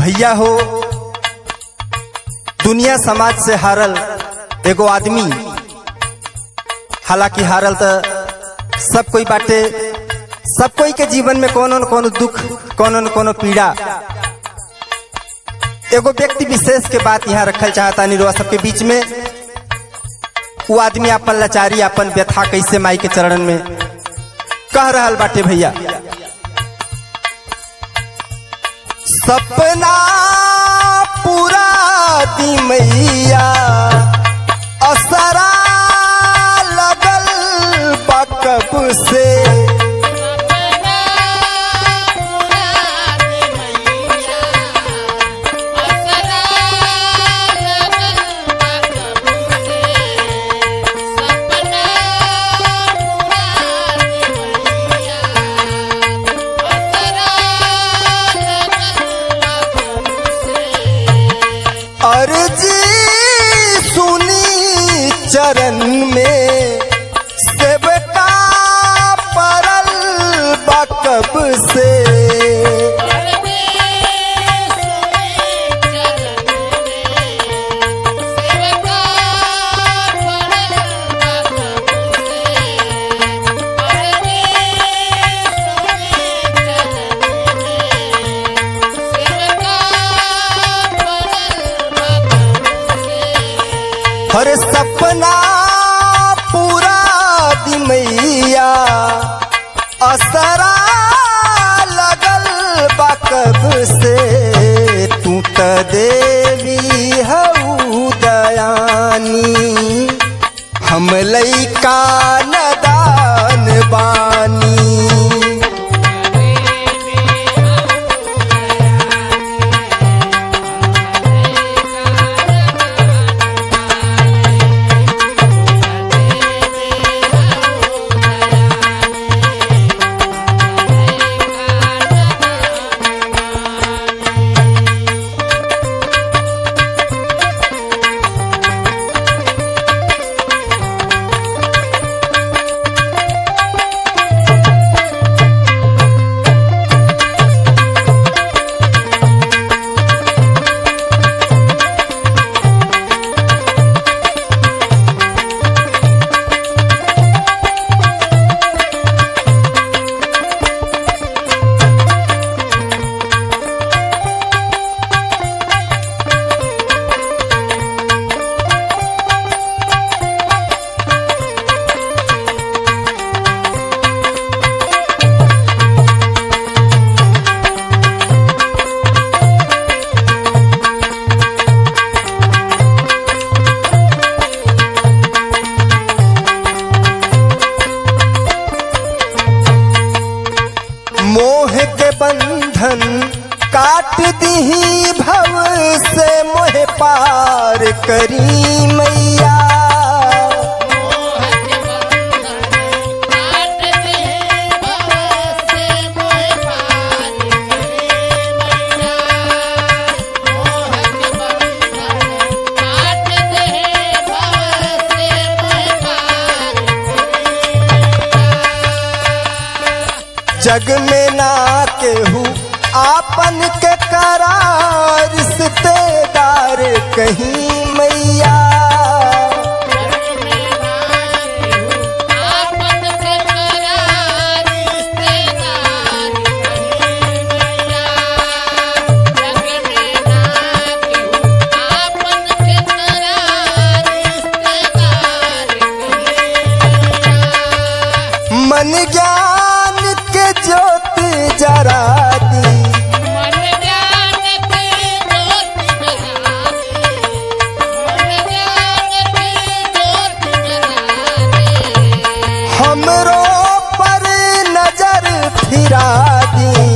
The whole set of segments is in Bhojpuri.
भैया हो दुनिया समाज से हारल एगो आदमी हालांकि हारल तो सब कोई बाटे सब कोई के जीवन में कोनो न कोनो दुख कोनो न कोनो पीड़ा एगो व्यक्ति विशेष के बात यहाँ रखल चाहता निरुआ सबके बीच में वो आदमी अपन लाचारी अपन व्यथा कैसे माई के चरण में कह रहल बाटे भैया सपना पूरा दी मैया असरा लगल बकब से अर्जी सुनी चरण में सेवका परल बकब से हर सपना पूरा दी मैया असरा लगल बकब से तू त देवी हऊ दयानी हम लैका नदान बानी मोह के बंधन काट दही भव से मोह पार करी मैया जग में ना केहू आपन के करार रिश्तेदार कहीं मैया मन ज्ञान के ज्योत जरा दी हमरो पर नजर फिरा दी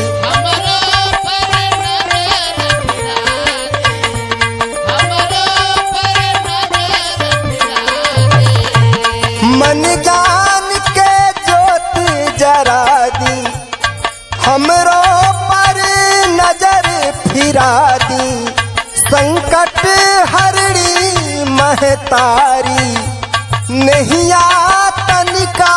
मन ज्ञान के ज्योत जरा दी हमरो पर नजर फिरा दी संकट हरड़ी महतारी नैया तनिका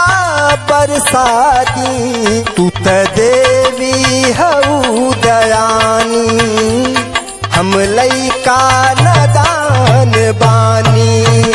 बरसाती तू त देवी हऊ दयानी लइका नदान बानी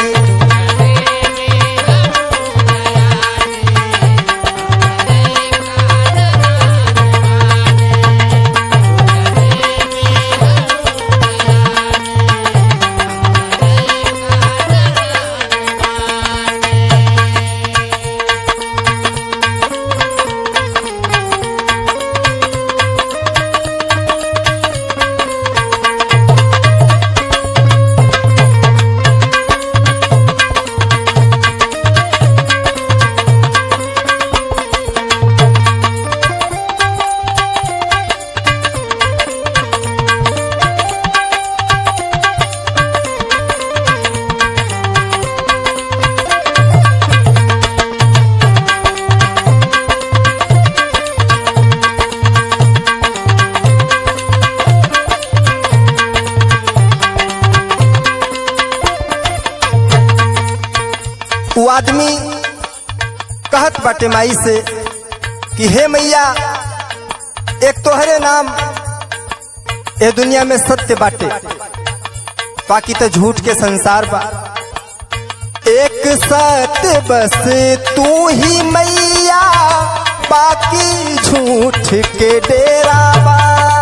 वो आदमी कहत बाटे माई से कि हे मैया एक तोहरे नाम ए दुनिया में सत्य बाटे बाकी तो झूठ के संसार बा एक सत्य बस तू ही मैया बाकी झूठ के डेरा बा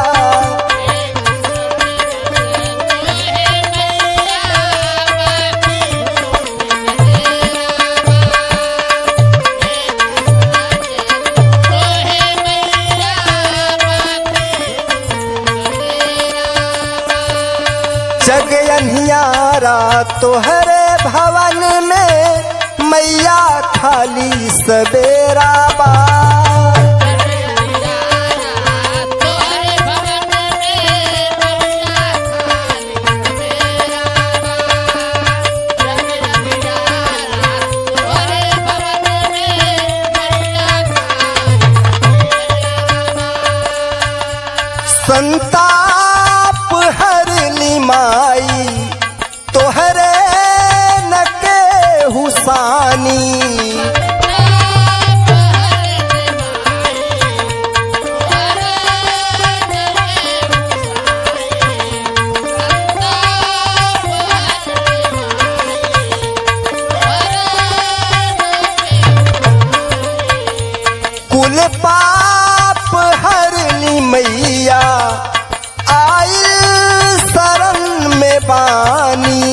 जग अनियारा तोहरे भवन में मैया खाली सवेरा बा संताप हर लिमाई तोहरे न के हुसानी कुल पाप हर ली मैया आइल शरण में बानी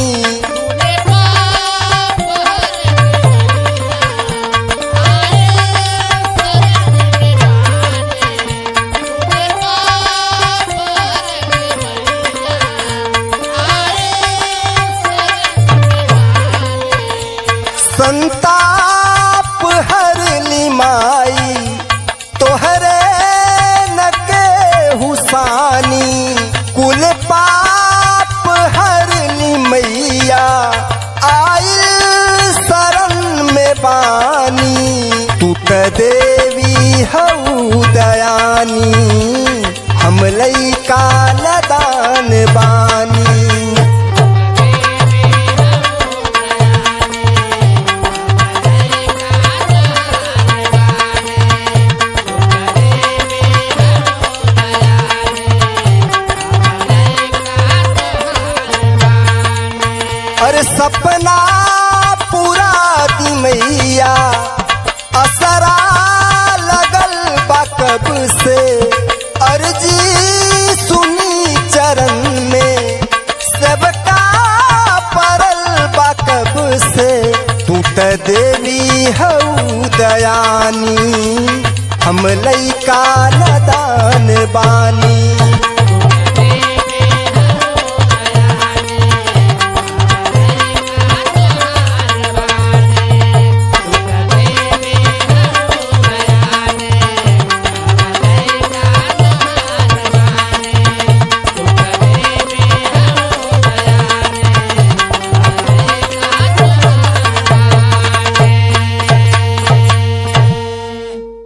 संताप हर ली माई तोहरे न के हुसानी कुल पाप हर ली मैया आइल शरण में बानी तू त देवी हऊ दयानी हम लइका नदान बानी अरे सपना पूरा दी मैया असरा लगल बा कब से अर्जी सुनी चरण में सबका परल बा कब से तू त देवी हऊ दयानी हम लइका नदान बानी